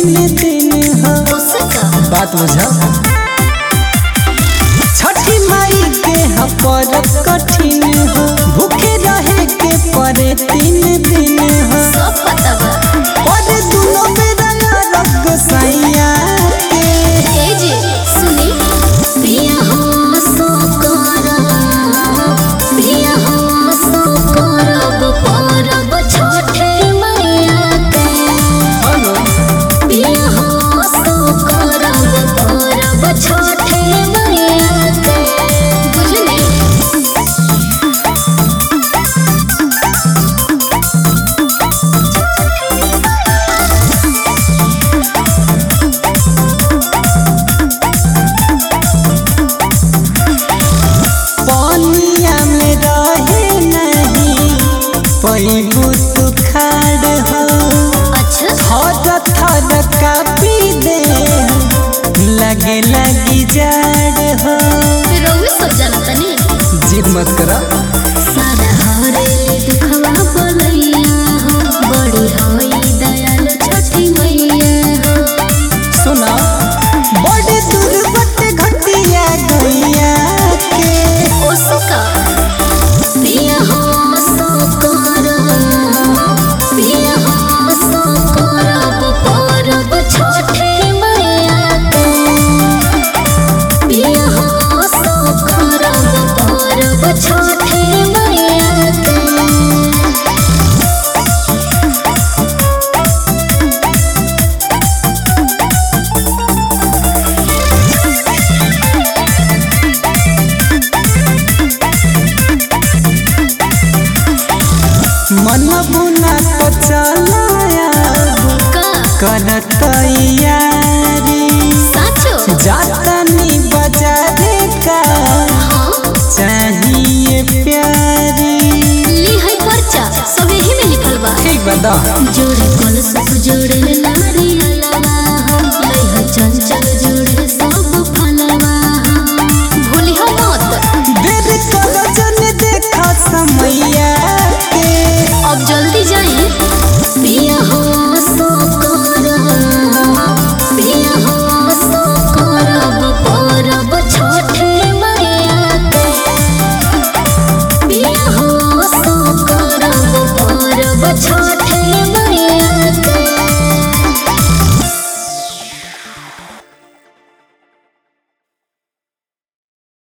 तीन दिन हो उससे का बात बुझा छठी माई के ह परब कठिन हो भूखे रहे के परे तीन दिन हो सब पता बा और दुनो बेरा रब गोसाइया के ए जी सुनी पिया हो सो करब पिया हो सो करब परब छठे मैया के हेलो पिया हो सो करब परब छठे मैया के बुझली पानिया में रहे नहीं पैबू सुखाड़ हो अच्छा थर थर कापी दे लगे लगी जाड़ हो फिर रउए सब जानता नहीं जिद मत करा सादा हरे दुखवा बोलैया हो बड़ी होई दयाल छठी मैया हो सुना बड़े दूर बट घटिया गैया के उसका पिया हो सो करब पिया हो सो करब परब छठे मैया के पिया हो सो करब परब छठे मैया के मन बुना तो चलाया का कर तैयारी साचो जातनी बाजारे का हाँ चाहिए प्यारी ली है पर्चा सब यही में लिखल बा ठीक बता जोड़े कलश जोड़े नारियल